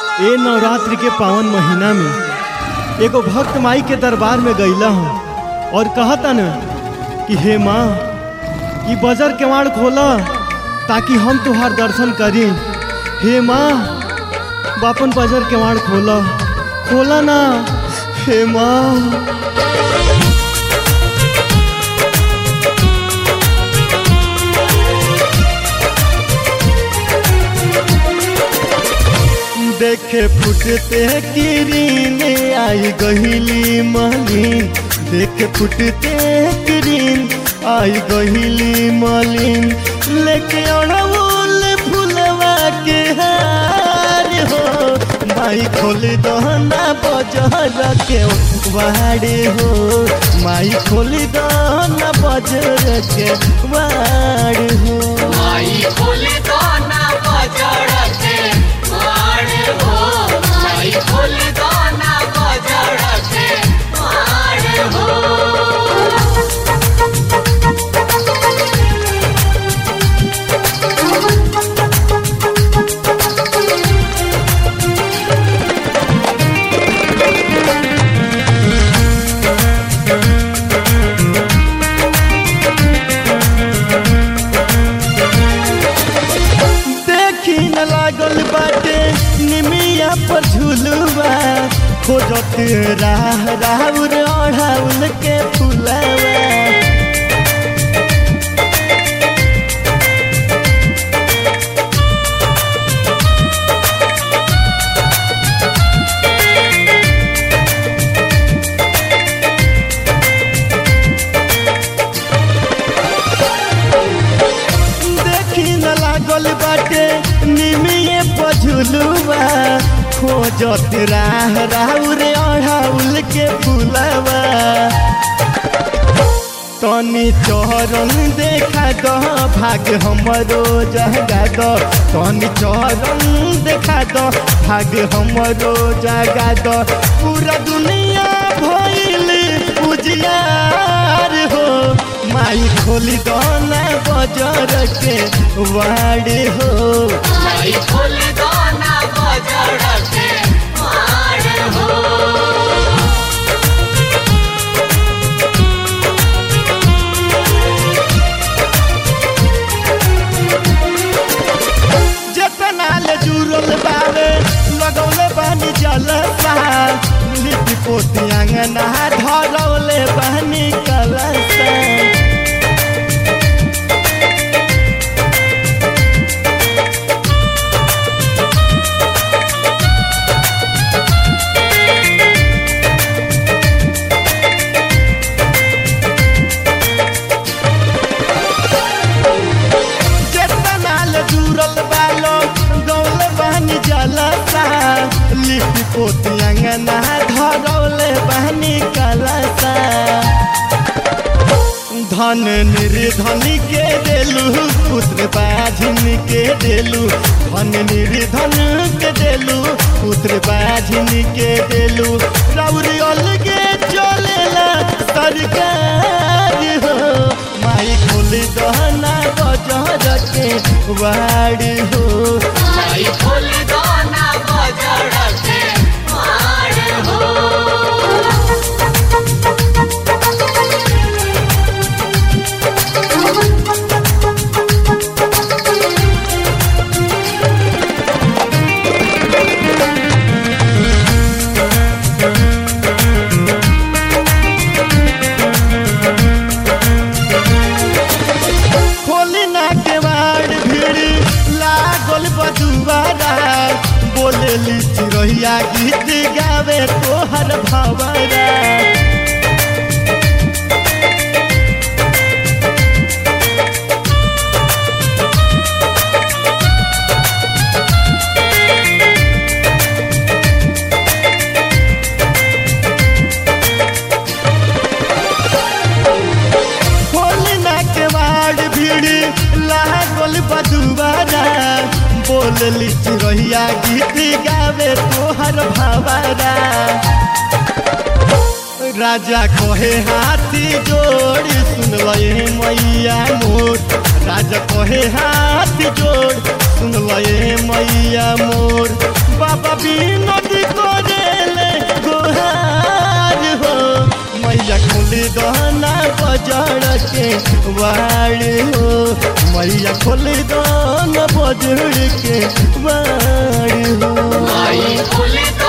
ए नवरात्रि के पावन महीना में एगो भक्त माई के दरबार में गईला हूँ और कहता न कि हे माँ ई बजर केवाड़ खोला ताकि हम तुहार दर्शन करी हे माँ बापन बजर केवाड़ खोला खोला ना हे माँ देखे फुटते किरीन आई गहिली मलिन देखे फुटते किरीन आई गहिली मलिन लेके अड़उल फुलवा के हार हो माई खोल दहना बजर के वाड़े हो माई खोल दहना बजर के वाड़ हो माई खोले तो ना बजड़ के मार हो माई खोले तो ना बजड़ के मार हो देखी न लागल बाटे निमिया पर झुलुआ खोजत राह राउर ओढ़ाउल के फुलवा देखी न लागल बाटे निमिये पझुलुआ खोजत राह राउर ओढ़ाउल के फुलवा तनी चरण देखा द भाग हमरो जगा द तनी चरण देखा द भाग हमरो जगा द पूरा दुनिया भइल उजियार हो माई खोली दना बजर के वाड़े हो माई खोले तो ना बजड़ के मार हो जेतना ले जुड़ल बावे लगौले बानी जलसा लिपि पोती अंगना धरौले बानी कलसा जेतना ले जुड़ल बालो गौले बानी जलसा लिपि पोती अंगना धरौले बानी कलसा धन निर्धन के देलू पुत्र बाझिन के देलू धन निर्धन के देलू पुत्र बाझिन के देलू रौरी अलगे चलेला सरकार हो माई खोल दहना बजर के वाड़ हो माई खोले तो ना बजड़ के मार हो खोली ना के वाड़ भीड़ लागल बदुआरा बोले चिड़ैया गीत गावे तोहर भवरा खोली ना के वाड़ भीड़ लागल बदुआरा बोलली चिड़ैया गीत गावे तोहर भवरा राजा कहे हाथी जोड़ सुन लए मैया मोर राजा कहे हाथी जोड़ सुन लए मैया मोर बाबा नदी करेले गोहार हो मैया खोली दहना बजड़ के वाड़ हो मैया खोली दहना बजड़ के वाड़ हो माई खोले